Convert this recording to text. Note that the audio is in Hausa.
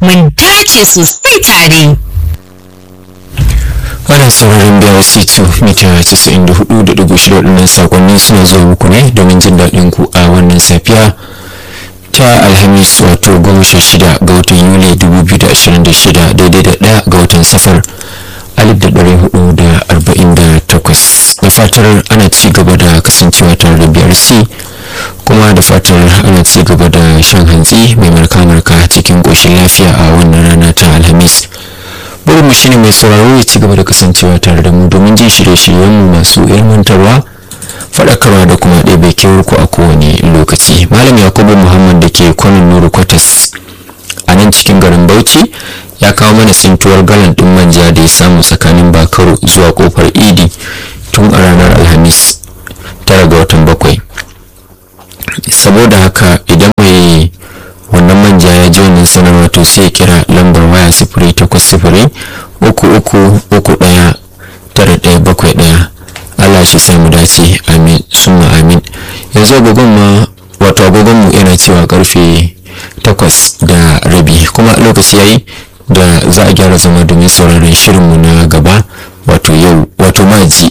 mun dace sosai tare. ana sauraron BRC2 mita 94.6 waɗannan sakonni suna zuwa muku ne domin jin daɗin ku a wannan safiya ta alhamis wato goma sha shida ga watan yuli 2026 daidai da ɗaya ga watan safar 1448 da fatar ana ci gaba da kasancewa tare da BRC kuma da fatar ana ci gaba da shan hantsi mai marka-marka cikin ƙoshin lafiya a wannan rana ta alhamis burinmu shine mai sauraro ya ci gaba da kasancewa tare da mu domin jin shirye-shiryenmu masu ilmantarwa faɗakarwa da kuma ɗebe kewar ku a kowane lokaci malam yakubu muhammad da ke kwanan nuru kwatas a nan cikin garin bauchi ya kawo mana sintuwar galan ɗin manja da ya samu tsakanin bakaru zuwa kofar idi tun a ranar alhamis tara ga watan bakwai saboda haka idan mai wannan manja ya ji wannan sanarwa to sai ya kira lambar waya sifiri takwas sifiri uku uku uku ɗaya tara ɗaya bakwai ɗaya Allah shi samu dace amin summa amin yanzu agogon ma wato agogon mu yana cewa karfe takwas da rabi kuma lokaci yayi da za a gyara zama domin sauraron shirinmu na gaba wato yau wato maji